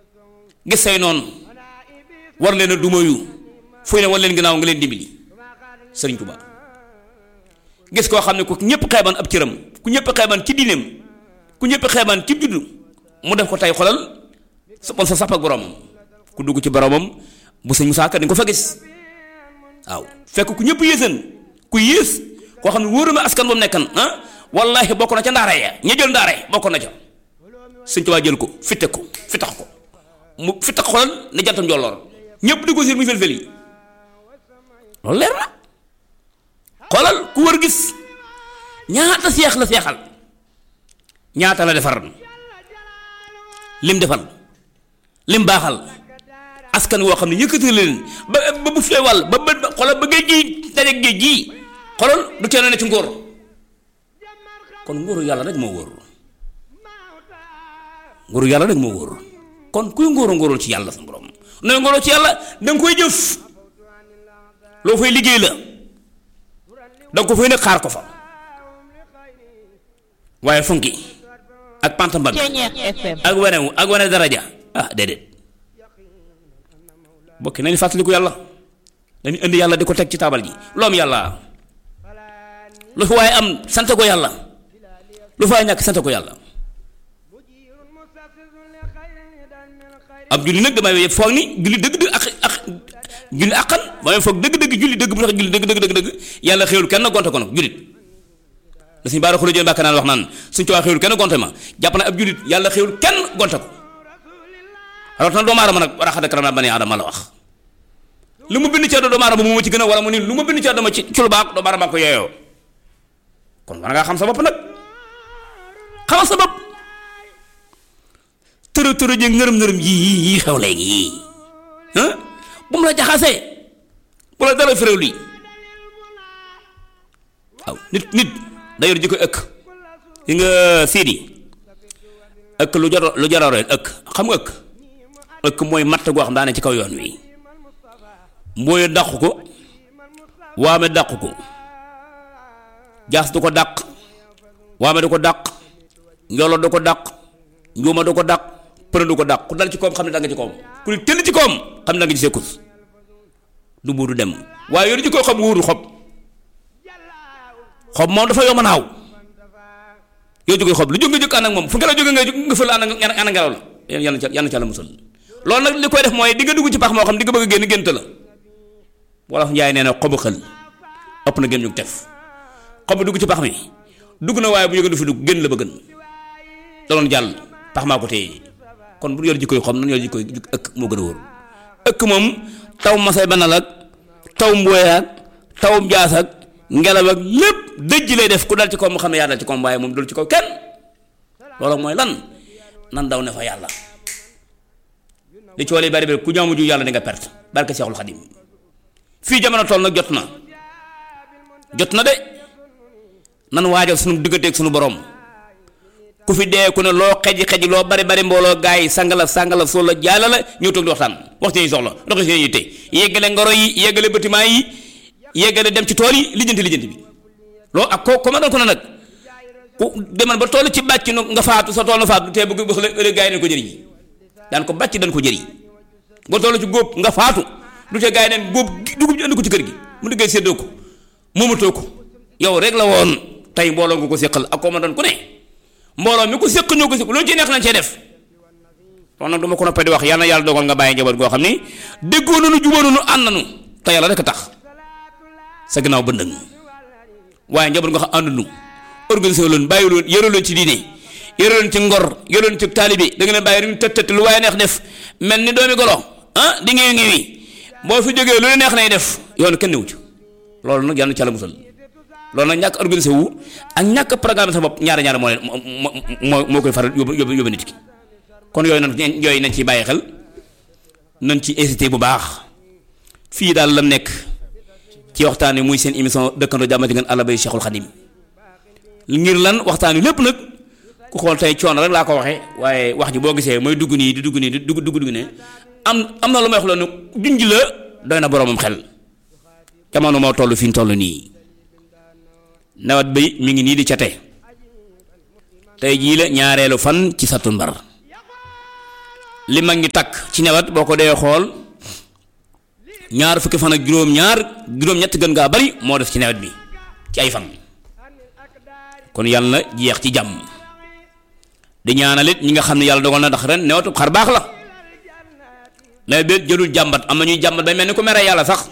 gis say noonu war leen a dumayu fuy ne war leen ginnaaw nga leen dimbali sëriñ Tuubaa gis koo xam ne ku ñëpp xeeban ab cëram ku ñëpp xeeban ci diineem ku ñëpp xeeban ci juddu mu def ko tey xolal sa bon sa sapp ak boromam ku dugg ci boromam bu sëñ Musaa Ka di nga ko fa gis waaw fekk ku ñëpp yéesan ku yées koo xam ne wóoruma askan ba mu nekkan ah wallaahi bokk na ca ndaare ya ña jël ndaare bokk na ca sëñ Tuubaa jël ko fitte ko fittax ko mu fittax xolal ne jantam njolloor ñëpp di ko siir muy fel-fel yi loolu leer na xoolal ku wër gis ñaata seex la seexal ñaata la defar lim defal lim baaxal askan woo xam ne yëkkati leen ba ba bu fee wàll ba ba xoolal ba géej gi dajeeg géej gii xoolal du tee ne ci ngóor kon ngóoru yàlla rek moo wóor ngóoru yàlla rek moo wóor kon kuy ngóoru ngóorul ci yàlla sa borom nooy ngóoroo ci yàlla danga koy jëf loo fay liggéey la danga ko fay ne xaar ko fa waaye funki ak pantambag ak wanewu ak wane daraja ah déedéet bokki nañu fàttaliku yàlla dañu indi yàlla di ko teg ci taabal ji lu am yàlla lu fi waaye am sant ko yàlla lu fi waaye ñàkk sant ko yàlla ab julli nag damay foog ni julli dëgg dëgg ak ak julli àqan damay foog dëgg dëgg julli dëgg bu tax julli dëgg dëgg dëgg dëgg yàlla xéewul kenn gonte ko nag jullit la suñu baara xula jën bàkk naan wax naan suñ cowaa xéewul kenn gonte ma jàpp na ab jullit yàlla xéewul kenn gonte ko rawat na doomu aadama nag war a xada karam naa bani aadama la wax lu mu bind ci àdduna doomu aadama moo ci gën a wala mu ni lu mu bind ci àdduna ci ci lu baax doomu aadama ko yooyoo kon war ngaa xam sa bopp nag xamal sa bopp tërë tërë ji ngërëm ngërëm yi yi yi xew léegi yii bu mu la jaxasee bu la dara féréw lii waaw nit nit da yor ji ko ëkk yi nga siidi ëkk lu jaro lu jararoo ëkk xam nga ëkk ëkk mooy matt goo xam daa ne ci kaw yoon wi mbooy dàq ko waame dàq ko jaas du ko dàq waame du ko dàq njolo du ko dàq njuuma du ko dàq përë du ko dàq ku dal ci koom xam ne da nga ci koom ku ni tëll ci koom xam ne da nga ci sekkus du buur du dem waaye yoonu ci koy xob wuuru xob xob moom dafa yomb naaw yow jógee xob lu jóg nga jóg ànd ak moom fu ngelaw jóge nga nga fël ànd ak ànd ngelaw la yàlla ca yàlla ca la musal loolu nag li koy def mooy di nga dugg ci pax moo xam di nga bëgg a génn gént la wolof njaay nee na xobu xël ëpp na génn ñu tef xobu dugg ci pax mi dugg na waaye bu ñu du fi dugg génn la ba gën daloon jàll pax maa ko téye kon bu yor jikkoy xom nan yor jikkoy ëkk moo gën a wóor ëkk moom taw masay banal ak taw mbooy ak taw jaas ak ngelaw ak lépp dëj lay def ku dal ci kaw mu xam ne yaa dal ci kaw waaye moom dul ci kaw kenn loolu mooy lan nan daw ne fa yàlla li ci wàllu bari bari ku jaamu ju yàlla di nga perte barke Seexul Xadim fii jamono toll nag jot na jot na de nan waajal sunu digganteeg sunu borom ku fi dee ku ne loo xeji xeji loo bari bari mbooloo gaa yi sangala sangala soo la jaala la ñëw toog di waxtaan waxtu yi soxla ndox yi yitte yeggale ngoro yi yeggale bâtiment yi yeggale dem ci tool yi lijjanti lijjanti bi loolu ak ko ko ma doon ko ne nag ku demal ba toll ci bàcc nu nga faatu sa tool na faatu te bëgg bëgg ëllëg gaa yi dañ ko jëriñ daan ko bàcc dañ ko jëriñ ba toll ci góob nga faatu du te gaa yi neen góob dugub ji andi ko ci kër gi mu liggéey séddoo ko moomatoo ko yow rek la woon tey mbooloo nga ko séqal ak ko ma doon ku ne mbooloo mi ko séq ñoo ko séq loolu ci neex nañ cee def kon nag du ma ko noppee di wax yàlla na yàlla dogal nga bàyyi njaboot goo xam ni déggoo nañu jubóo nañu ànd nañu te yàlla rek a tax sa gannaaw bëndëng waaye njaboot nga xam ànd nañu organisé leen bàyyi leen yore leen ci diine yore leen ci ngor yore leen ci taalibi da nga leen bàyyi rek tët tët lu waaye neex def mel ni doomi golo ah di ngeewi ngeewi boo fi jógee lu neex nay def yoon kenn newu ci loolu nag yàlla na ci yàlla musal loolu nag ñàkk organisé wu ak ñàkk programme sa bopp ñaari ñaari moo leen moo moo koy faral yóbbu yóbbu yóbbu nit ki kon yooyu nañ yooyu nañ ciy bàyyi xel nañ ci incité bu baax fii daal lam nekk ci waxtaan wi muy seen émission dëkkandoo jàmmati ngeen àll bay Cheikhul Khadim ngir lan waxtaan wi lépp nag ku xool tey coono rek laa ko waxee waaye wax ji boo gisee mooy dugg nii di dugg nii di dugg dugg dugg ne am am na lu may wax la ne junj la doy na boromam xel jamono moo toll fi ñu toll nii. nawet bi mi ngi nii di cate tey jii la ñaareelu fan ci sattumbar li mag ñi takk ci newet boo ko dee xool ñaar fukki fan ak juróom-ñaar juróom-ñett gën ngaa bari moo def ci nawet bi ci ay fan kon yàlla na jeex ci jàmm di ñaanal it ñi nga xam ne yàlla dogal na ndax ren newetu xar baax la nawet bi jëlul jàmbat am na ñuy jàmbat ba mel ni ku mere yàlla sax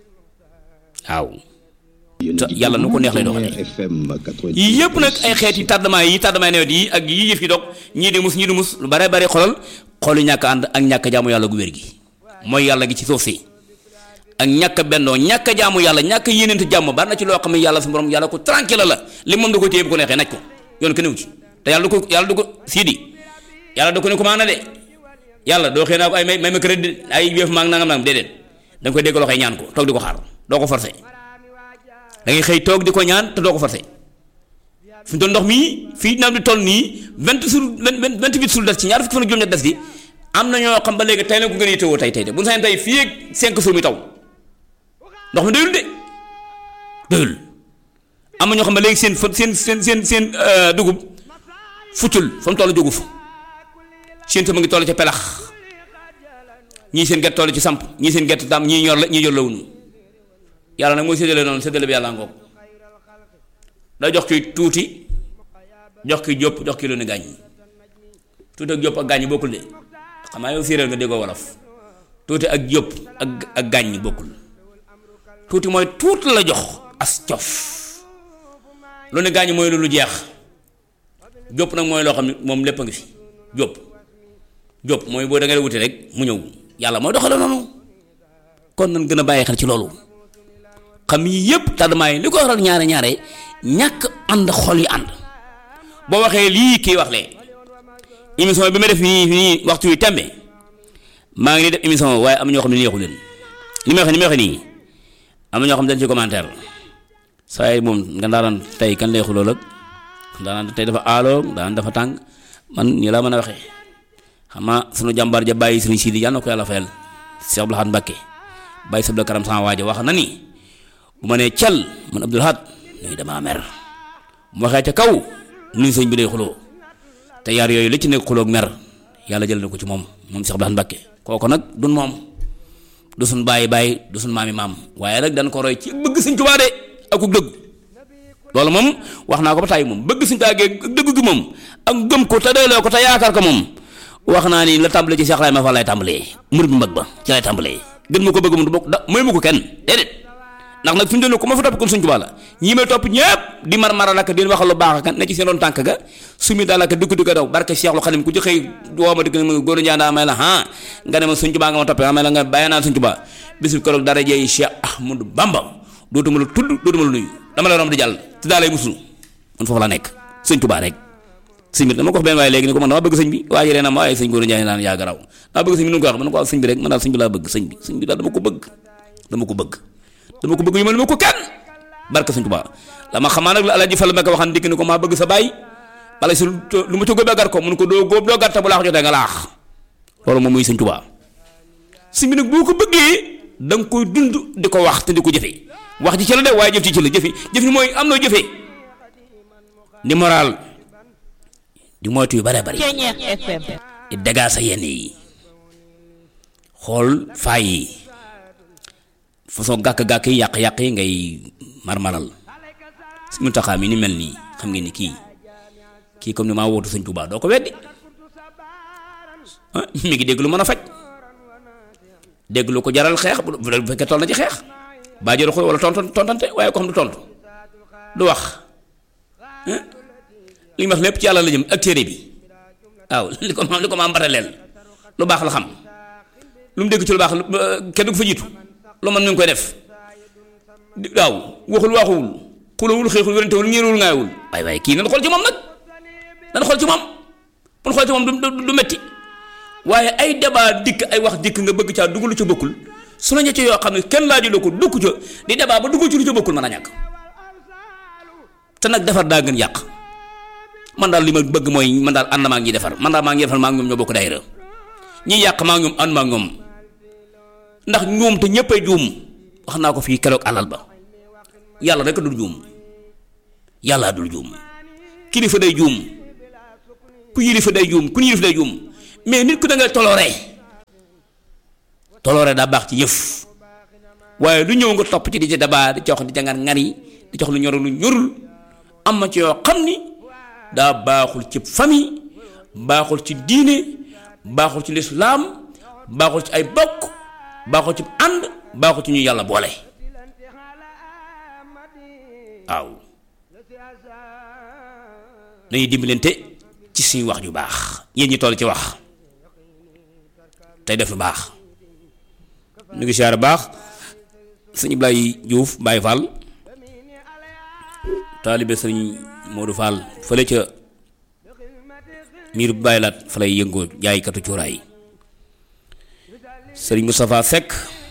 waaw te yàlla nu ko neex lay doxalee yii yëpp nag ay xeeti tardement yi tardement nawet yi ak yii yëf yi dog ñii di mus ñii di mus lu bare bari xolal xolu ñàkk ànd ak ñàkk jaamu yàlla gu wér gi mooy yàlla gi ci suuf si ak ñàkk bennoo ñàkk jaamu yàlla ñàkk yéeneente jàmm bari na ci loo xam ne yàlla su borom yàlla ko tranquille la li moom da ko téye bu ko neexee naj ko yoon ko néew ci te yàlla du ko yàlla du ko siidi yàlla du ko ne commande de yàlla doo xëy naa ko ay may may ma crédit ay yëf maa ngi nangam nangam déedéet da nga koy dégg loxoy ñaan ko toog di ko xaar doo ko forcé da ngay xëy toog di ko ñaan te doo ko forcé fi mu toll ndox mii fii nawet bi toll nii vingt sur vingt vingt huit sur des ci ñaar fukki fan ak juróom-ñett des gi am na ñoo xam ba léegi tey la ko gën a yittewoo tey tey de bu ñu sañoon tey fii ak cinq jours mi taw ndox mi doyul de doyul am na ñoo xam ba léegi seen seen seen seen seen dugub fuccul fa mu toll jógu fu seen sama ngi toll ca pelax ñii seen gerte toll ci samp ñii seen gerte tam ñii ñor la ñii yor la wuñu yàlla nag mooy séddale noonu séddale bi yàlla ngoog da jox ki tuuti jox ki jóp jox ki lu ne gàññ tuuti ak jóp ak gàññ bokkul de xam naa yow séeréer nga déggoo wolof tuuti ak jóp ak ak gàññ bokkul tuuti mooy tuuti la jox as cof lu ne gàññ mooy lu lu jeex jóp nag mooy loo xam ne moom lépp a ngi fi jóp jóp mooy boo da ngay wuti rek mu ñëw yàlla mooy doxale noonu kon nan gën a bàyyi xel ci loolu xam yi yëpp tardement yi li ko waral ñaare ñaare ñàkk ànd xol yi ànd boo waxee lii kii wax lee émission bi ma def nii nii waxtu wi tembe maa ngi nii def émission waaye am na ñoo xam ne neexu leen li may wax ni may wax nii am na ñoo xam ne dañ ci commentaire saa yi moom nga daan tey kan lay xuloo ak daan tey dafa aaloo daan dafa tàng man nii laa mën a waxee xam nga sunu jàmbaar ja bàyyi sëriñ Sidi yàlla na ko yàlla fayal Cheikh Abdou Lahad Mbacké bàyyi sabla karam sama waaja wax na ni bu ma nee cal man Abdou Lahad nii damaa mer mu waxee ca kaw nuyu sëñ bi day xuloo te yaar yooyu li ci nekk xuloog mer yàlla jël na ko ci moom moom Cheikh Abdou Lahad Mbacké kooku nag dun moom du suñ bàyyi bàyyi du suñ maami maam waaye nag dañ ko roy ci bëgg Sëñ Tuubaa de ak ku dëgg loolu moom wax naa ko ba tàyyi moom bëgg Sëñ Tuubaa ge dëgg gi moom ak gëm ko te doyloo ko te yaakaar ko moom wax naa ni la tàmbalee ci Cheikh Ibrahima Fall lay tàmbalee murid bu mag ba ci lay tàmbalee gën ma ko bëgg moom du bokk da mooy ma ko kenn déedéet ndax nag fi mu doon ko ma fa topp kon Sëñ Tuubaa la ñii may topp ñëpp di mar maral ak di waxal lu baax ak ne ci seen doon tànk ga sumi daal ak dugg dugg daw barke Cheikhul Khadim ku ci xëy woo ma dëgg ma góor a njaa may la ah nga ne ma Sëñ Tuubaa nga ma toppee may la nga bàyyi naa Sëñ Tuubaa bisu keroog dara jeey Cheikh Ahmadou Bamba dootuma la tudd dootuma la nuyu dama la romb di jàll te daa lay musul man foofu la nekk Sëñ Tuubaa rek sëñ bi dama ko wax benn waaye léegi ni ko man dama bëgg sëñ bi waaye yéen a ma waaye sëñ góor a njaay naan yaa garaw dama bëgg sëñ bi nu ko wax man ko wax sëñ bi rek man daal sëñ bi laa bëgg sëñ bi sëñ bi daal dama ko bëgg dama ko bëgg dama ko bëgg yu ma ma ko kenn barke sëñ Tuubaa la ma xamaa nag la Alaaji Fall Mbakke waxan dikk ni ko maa bëgg sa baay bala si lu ma ci góobee gar ko mun ko doo góob doo gar te bu laax jotee nga laax loolu moom muy sëñ Tuubaa sëñ bi nag boo ko bëggee da nga koy dund di ko wax te di ko jëfe wax ji ci la de waaye jëf ci ci la jëfe jëf ni mooy am na jëfe di moral di moytu yu bare bari di dagaa sa yenn yi xool faay yi façon gàkk-gàkk yi yàq-yàq yi ngay marmaral suñu taxaam yi ni mel nii xam ngeen ni kii kii comme ni maa wootu sëñ Tuubaa doo ko weddi mi ngi dégg lu mën a faj dégg lu ko jaral xeex bu fekkee toll na ci xeex baa jël xool wala tonton tontante waaye ko xam du tontu du wax li ma wax lépp ci yàlla la jëm ak téere bi waaw li ko ma li ko ma mbataleel lu baax la xam lu mu dégg ci lu baax kenn du ko fa jiitu lu man mi ngi koy def waaw waxul waxuwul xulawul xeexul wérantewul ñeerul ngaayewul waaye waaye kii nan xool ci moom nag nan xool ci moom bu xool ci moom du du metti waaye ay débat dikk ay wax dikk nga bëgg caa dugg lu ca bokkul su la ña ci yoo xam ne kenn laaju la ko dugg ca di débat ba dugg ci lu ca bokkul mën a ñàkk te nag defar daa gën yàq man daal li ma bëgg mooy man daal ànd maa ngi defar man daal maa ngi defar maa ngi ñoom ñoo bokk daayira ñi yàq maa ngi ñoom ànd maa ngi ñoom ndax ñoom te ñëppay juum wax naa ko fii keroog alal ba yàlla rek dul juum yàlla dul juum kilifa day juum ku yilifa day juum ku yilif day juum mais nit ku da ngay tolooree tolooree daa baax ci yëf waaye lu ñëw nga topp ci di ci dabaa di jox di jangar ngar yi di jox lu ñorul lu ñorul am na ci yoo xam ni daa baaxul ci famille baaxul ci diine baaxul ci lislaam baaxul ci ay bokk baaxul ci ànd baaxul ci ñu yàlla boole waaw nañuy dimbalante ci suñu wax ju baax yéen ñi toll ci wax tey def lu baax ñu ngi siyaare baax sëñ Ibrahima Diouf Baye Fall taalibe sëñ Modou Fall fële ca miir bu bàyyi laat fa lay yëngoo jaaykatu cuuraay sëriñ Moustapha Seck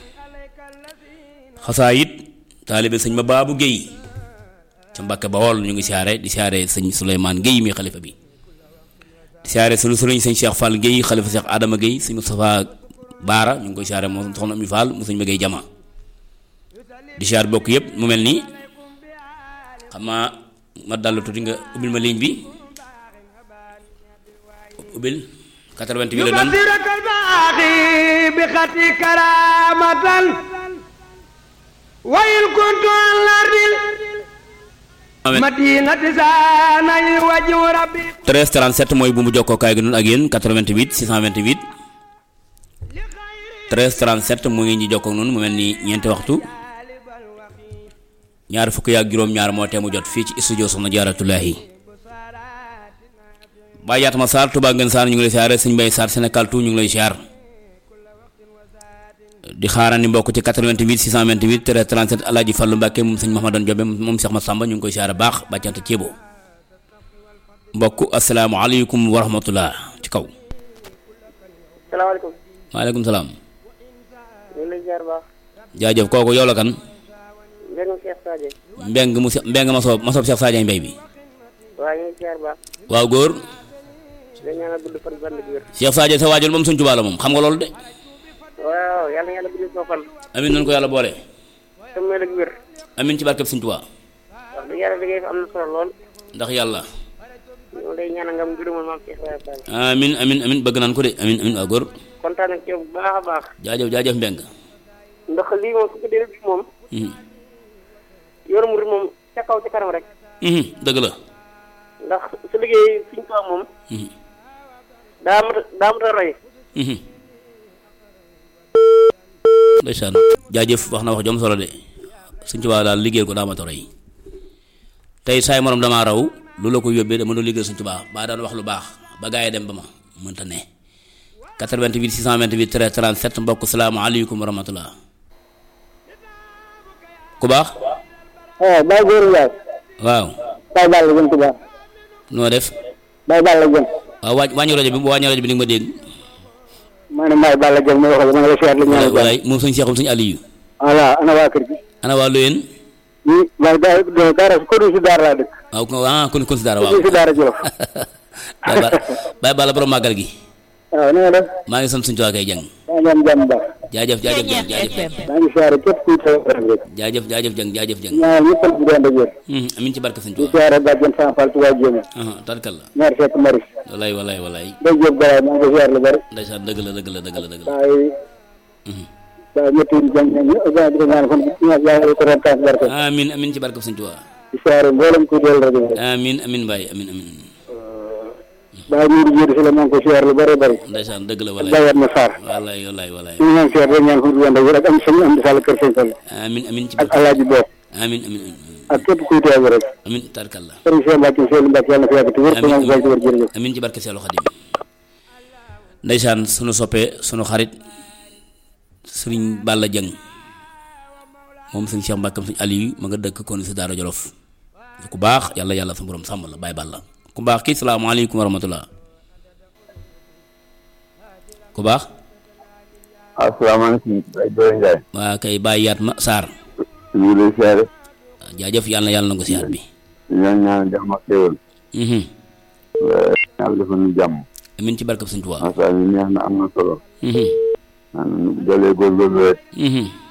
xasaa it taalibe sëñ ma baabu Guèye ca Mbàkke Bawol ñu ngi siyaare di siyaare sëñ Souleymane Guèye mi xalifa bi di siyaare sunu sëriñ sëñ Cheikh Fall Guèye xalifa Cheikh Adama Guèye sëñ Moustapha Baara ñu ngi koy siyaare moom soxna Ami Fall mu sëñ ma Guèye jama di siyaare bokk yëpp mu mel nii xam naa ma dallu tuuti nga ubbil ma ligne bi ubbil 88 la doon يبصرك الباقي بخطي كرامة وإن كنت عن الأرض مدينة زاني وجه ربي 13 37 mooy bu mu jokkoo kaay gi noonu ak yéen 88 628 13 37 mu ngi ñi jokkoo noonu mu mel ni ñeenti waxtu ñaar fukk yaak juróom-ñaar moo tee mu jot fii ci studio Soxna Jaaratullaahi Baye Yaatma Sarr Touba Ngeen Sarr ñu ngi lay siyaare sëñ Mbaye Sarr Sénégal tout ñu ngi lay siyaar di xaarandi mbokk ci 88 628 13 37 Alaaji Fallu Mbàkke moom sëñ Mahamadan Jobe moom Cheikh Massamba ñu ngi koy siyaare baax bàccante ceebo mbokk asalaamaaleykum wa rahmatullah ci kaw salaamaaleykum maaleykum salaam ñu ngi lay ziar baax jaajëf kooku yow la kan mbéyum Cheikh Sadio mbeng mu mbeng ma soob ma soob Cheikh Sadio Mbay bi waaw ñu ngi ziar baax waaw góor di ñaanal gudd fan band gi wér Cheikh Sadio sa waajur moom suñ Tuubaa la moom xam nga loolu de waaw yàlla na yàlla gudd soo fan amin nañu ko yàlla boole te mu mel ak wér amin ci barkeb suñ Tuubaa wax dëgg yàlla liggéey fi am na solo lool ndax yàlla ñu ngi lay ñaanal nga am gërëmal maam Cheikh Ibrahima Fall amin amin amin bëgg naan ko de amin amin waaw góor kontaan nañ ci yow bu baax a baax jaajëf jaajëf mbeng ndax lii moom su ko dee bi moom Mhm. yoru murid moom ca kaw ca kanam rek Mhm, dëgg la ndax su liggéey suñ ko am moom Mhm, daa mat daa mat a roy mhm. ndeysaan jaajëf wax na wax jom solo de suñ Tuubaa daal liggéeyal ko daa ma toro yi tey saay morom damaa raw lu la ko yóbbee dama doon liggéey suñ Tuubaa baa daan wax lu baax ba gaa yi dem ba ma mënta ne 88 628 13 37 mbokk salaamaaleykum wa rahmatullah ku baax waaw Baye Góor Ndiaye waaw Baye Balla Dieng Touba noo def Baye Balla Dieng waaw waaj wàññi rajo bi bu wàññi rajo bi di nga ma dégg maa ne Baye Balla Dieng ma wax la ma ngi lay seet la ñaanal jàmm walaay moom suñ seexum suñ Aliyu voilà ana waa kër gi ana waa Loyeen ñi waaye da daara ko du si daara laa dëkk waaw ko ah kon kon si dara ko waaw du si daara Jolof Baye Balla Baye Balla borom màggal gi waaw na nga def maa ngi sant suñu tuwaa kay jàng maa ngi am jàmm baax jaajëf jaajëf jàng jaajëf jàng maa ngi siyaare képp kuy taw rek jaajëf jaajëf jàng jaajëf jàng ñaanal ñëpp di dend ak wér Mhm, amin ci barke suñu di tuwaa siyaare bàjjen Sama Fall Touba Jéeme aha tarkal la ñaar fekk maris walaay walaay walaay day jóob garaay maa ngi ko siyaare lu bari ndeysaan dëgg la dëgg la dëgg la dëgg la waaye Mhm. waaye ñetti jàng ñu gaa di ko ñaan kon ñaar yàlla ko ren taas barke amin amin ci barke suñu tuwaa di siyaare mboolem kuy del rajo rek amin amin Baye amin amin waaye ñu di jiitu si la maa ngi ko siyaare lu bari bari ndeysaan dëgg la ak walaay Baye ma Sarr walaay walaay walaay ñu ngi ñaan siyaare rek ñaan fu mu dend ak wér ak am sëñ am di sàll kër sëñ Fall amin amin ci ak barke alaaji bopp amin amin amin ak képp kuy teew rek amin tarkal la sëriñ Cheikh Mbacke Seydou Mbacke yàlla na fi yàgg te wér te amin moom fay ci wér jërëjëf amin ci barke Seelu Xadim ndeysaan sunu soppee sunu xarit sëriñ Balla Jëng moom sëñ Cheikh Mbàkkam sëñ Aliou ma nga dëkk kon si Daara Jolof ku baax yàlla yàlla sa borom sàmm la Baye Balla ku baax kii salaamaaleykum wa rahmatullah ku baax asalaamaaleykum Baye Dore Ndiaye waa kay Baye yaat ma Sarr ñu ngi lay siyaare jaajëf yàlla na yàlla na ko siyaat bi di leen ñaan jàmm ak xéwal mhm yàlla defal ñu jàmm amin ci barkab sëñ Tuubaa macha allah neex na am na solo mhm naan doole góorgóorlu rek mhm ku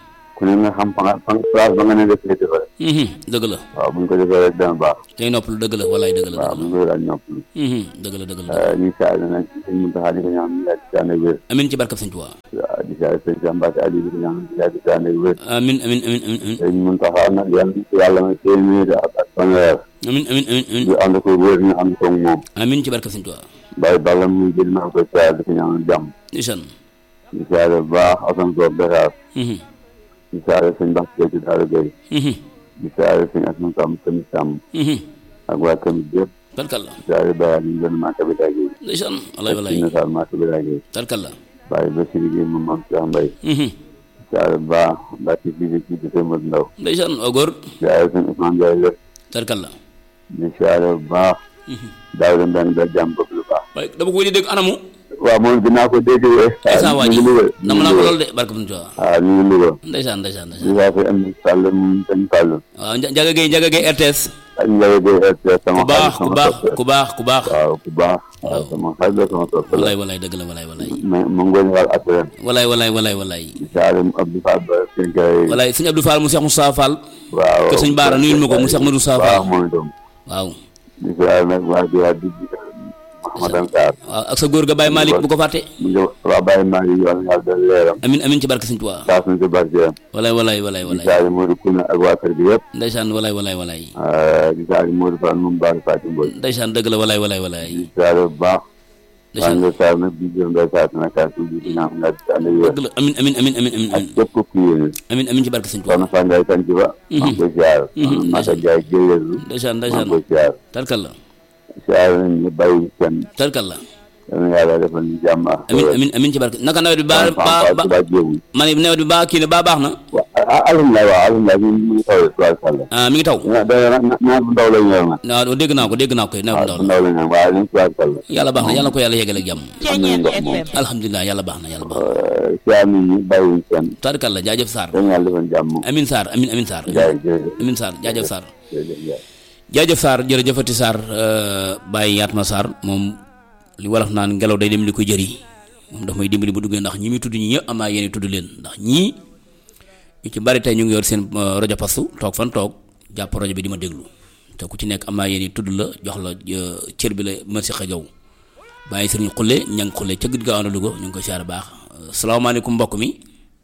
ku ne nga xam fa nga fa place ba nga ne def féete fa rek Mhm, dëgg la waaw bu ñu ko defee rek dana baax tey noppalu dëgg la walaay dëgg la waaw dëgg bu ñu ko daal ñoppalu la Mhm, dëgg la dëgg la ñu saa yi nag sëñ Muntaxa di ko ñaan mu yàgg si ànd ak wér amin ci barkab sëñ Tuubaa waaw di saa sëñ Cheikh Mbacke Aliou di ko ñaan mu yàgg si ànd ak wér amin amin amin amin amin sëñ Muntaxa nag yàlla na ko yàlla may téeméeri at ak fanweer amin amin amin amin ñu ànd ko wér ñu ànd ko moom amin ci barkab sëñ Tuubaa bàyyi balla muy jël maa koy saa di ko ñaan jàmm ndeysaan di saa bu baax Assane Sow Dakar Mhm, di saa sëñ Mbacke ci Daara Gueye mhm, di saa sëñ Assane Sam tamit Sam mhm. ak waa tamit yëpp tarkalla di saa bàyyi ñu gën maa kabita gi ndeysaan walaay walaay ci nasaar maa kabita gi tarkalla bàyyi ba siri gi moom maam Cheikh Mbaye Mhm, di saa bu baax Mbacke ci di ci di sëñ Modou Ndaw ndeysaan oo góor di saa sëñ Ousmane Ndiaye lépp tarkalla di saa bu baax daaw da mbeng da jàmm bëgg lu baax waaye dama ko wéy di dégg anamu waaw moom dinaa ko dégg ndeysaan waa ji ñu ngi Louga dama naa ko lool de barkab sëñ Tuubaa waaw ñu ngi Louga ndeysaan ndeysaan di ndeysaan saa fi am Sall moom dañ Sall waaw Nja- Njaga Gueye Njaga Gueye RTS ak Ndiaye Gueye RTS sama ku baax xarit ku sama baax soppe. ku baax ku baax waaw ku baax waaw sama xarit la sama soppe la walaay walaay dëgg la walaay walaay mais mu ngoon wal assurance walaay walaay walaay walaay Saalum Abdou Fall ba Kenkay walaay sëñ Abdou Fall mu Cheikh Moussa Fall waaw kër sëñ Baara nuyul ma ko mu Cheikh Madou Moussa waaw Fall moom itam waaw di siyaare nag waa di waa di Mouhamadan Sarr waaw ak sa góor ga Baye Malick bu ko fàtte mu ngi waa Baye maa ngi yàlla yàlla dal leeram amin amin ci barke sëñ Tuubaa saa suñ si barkeem walaay walaay walaay di walaay siyaare Modou Kouna ak waa kër gi yëpp ndeysaan walaay walaay walaay di siyaare Modou Fall moom Baara Fatou Mbodj ndeysaan dëgg la walaay walaay walaay di siyaare bu baax waa ndeysaan nga Sarr nag di jëm day saa na kaas bi di ñaan nga di ànd ak wér dëgg la amin amin amin amin amin ak amin képp ku yéene amin amin ci barke sëñ Tuubaa soxna Fane Ndiaye sant ba maa ngi koy siyaare Maka Ndiaye jëleelu ndeysaan maa ngi ndeysaan koy siyaare tarkal la siyaare nañ ñu bàyyi kenn tarkal la yal na yàlla defal ñu jàmm ak amin amin amin ci barke naka nawet bi ba ba ba ba jéegu ma ne nawet bi ba kii ne ba baax na waaw alhamdulilah waaw alhamdulilah ñu mu ngi tawee tubaab sàlla ah mi ngi taw da naa bu ndaw la ñu yor nag waaw dégg naa ko dégg naa ko kay nawet bu waaw ndaw bu la ndaw la ñu yor waaye nañ tubaab sàlla yàlla baax na yàlla ko yàlla yegale ak jàmm am nañu ndox moom alhamdulilah yàlla baax na yàlla baax na siyaar nit ñi bàyyiwuñ kenn tarkal la jaajëf Sarr dañ yàlla defal jàmm amin Sarr amin amin Sarr jaay jërëjëf amin Sarr jaajëf Sarr jërëjëf jaay jaajëf Sarr jërëjëfati Sarr bàyyi Yatma Sarr moom li wolof naan ngelaw day dem li ko jëri moom daf may dimbali bu duggee ndax ñi muy tudd ñi ñëpp am naa yéen tudd leen ndax ñii ñu ci bari tey ñu ngi yor seen euh, rajo pastu toog fan toog jàpp rajo bi di ma déglu te ku ci nekk am naa yéen tudd la jox la euh, cër bi la merci xa jaw bàyyi sëriñ xulle ñang xulle ca guddi gaaw na Louga ñu ngi koy siyaare baax Euh, salaamaaleykum mbokk mi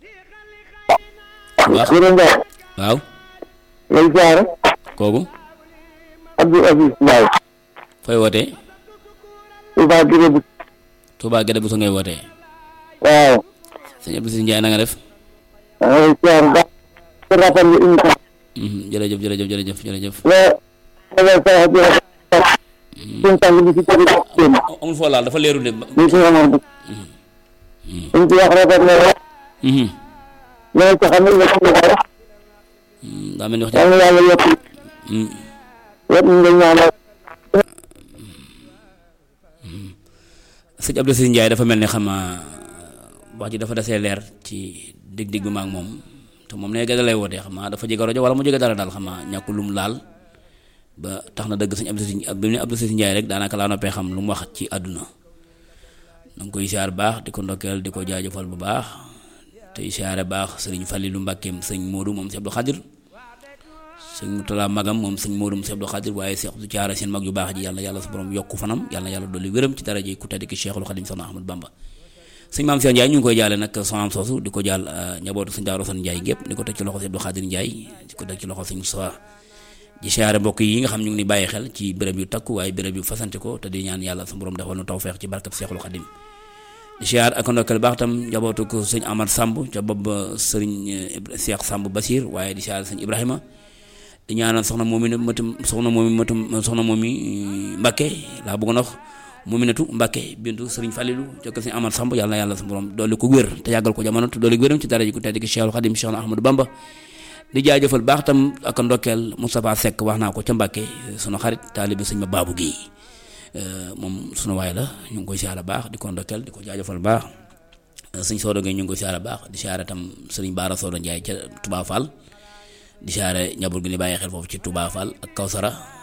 baax Gërëm Ndiaye waaw lay siyaare kooku Abdou Aziz Ndiaye fooy wootee Touba Gire bi Touba Gede bu sa ngay wootee waaw sëñ Abdou Sine Ndiaye na nga def maa ngi lay siyaare baax ci rappel bi émission Mhm, jërëjëf jërëjëf jërëjëf jërëjëf la la sa di suñ tàng bi ci tëri seen amul foo laal dafa leerul de ba- ñu ci amoon bi suñ ci wax rafet na la Mhm. ñoo ci xam ne nga xam ne ko wax Mm, daa mel ni wax yal na yàlla yokk Mm, yëpp ñu ngi ñaanal sëñ Abdou Sine Ndiaye dafa mel ni xam nga wax ji dafa desee leer ci dig-dig bi ma ak moom te moom ne gëda lay wootee xam naa dafa jege rajo wala mu jege dara daal xam naa ñàkkul lu mu laal ba tax na dëgg sëñ Abdou Sine bi mu ne Abdou Sine Ndiaye rek daanaka laa noppee xam lu mu wax ci àdduna na nga koy siyaar baax di ko ndokkeel di ko jaajëfal bu baax tey siyaare baax sëriñ Fallilou Mbàkkeem sëñ Modou moom sëñ Abdou Khadir sëñ Moutala Magam moom sëñ Modou moom sëñ Abdou Khadir waaye Seex du caara seen mag yu baax ji yàlla yàlla sa borom yokku fanam yàlla yàlla dolli wéram ci daraje ku tedd ki Cheikhul Khadim Soxna Ahmad Bamba sëñ Maam Cheikh Ndiaye ñu ngi koy jaale nag soxnaam soosu di ko jaal njabootu sëñ Daaru San Ndiaye gépp di ko teg ci loxo sëñ Abdou Khadir Ndiaye di ko teg ci loxo sëñ Moustapha di siyaare mbokk yi nga xam ñu ngi ni bàyyi xel ci béréb yu takku waaye béréb yu fasante ko te di ñaan yàlla sa borom defal nu tawfeex ci barkab Cheikhul Khadim di siyaar ak ndokkeel baax tam njabootu ko sëñ Amar Samb ca bopp ba sëriñ Cheikh Samb Basir waaye di siyaar sëñ Ibrahima di ñaanal soxna moomi matum soxna moomi matum soxna moomi Mbacke laa bëggoon wax moominatu Mbacke bintu sëriñ Fallilu ca ko sëñ Amar Samb yàlla na yàlla sa borom doole ko wér te yàggal ko jamono te doole ko wéram ci dara ji ku tedd ki Cheikhul Khadim Cheikh Ahmadou Bamba di jaajëfal baax tam ak ndokkeel Moustapha Seck wax naa ko ca Mbacke sunu xarit taalibe sëñ ma Babou Guèye moom sunu waay la ñu ngi koy siyaare baax di ko ndokkeel di ko jaajëfal baax sëñ Sodo Gueye ñu ngi koy siyaare baax di siyaare tam sëriñ Baara Sodo Ndiaye ca Touba Fall di siyaare njaboot gi ni bàyyi xel foofu ci Touba Fall ak Kawsara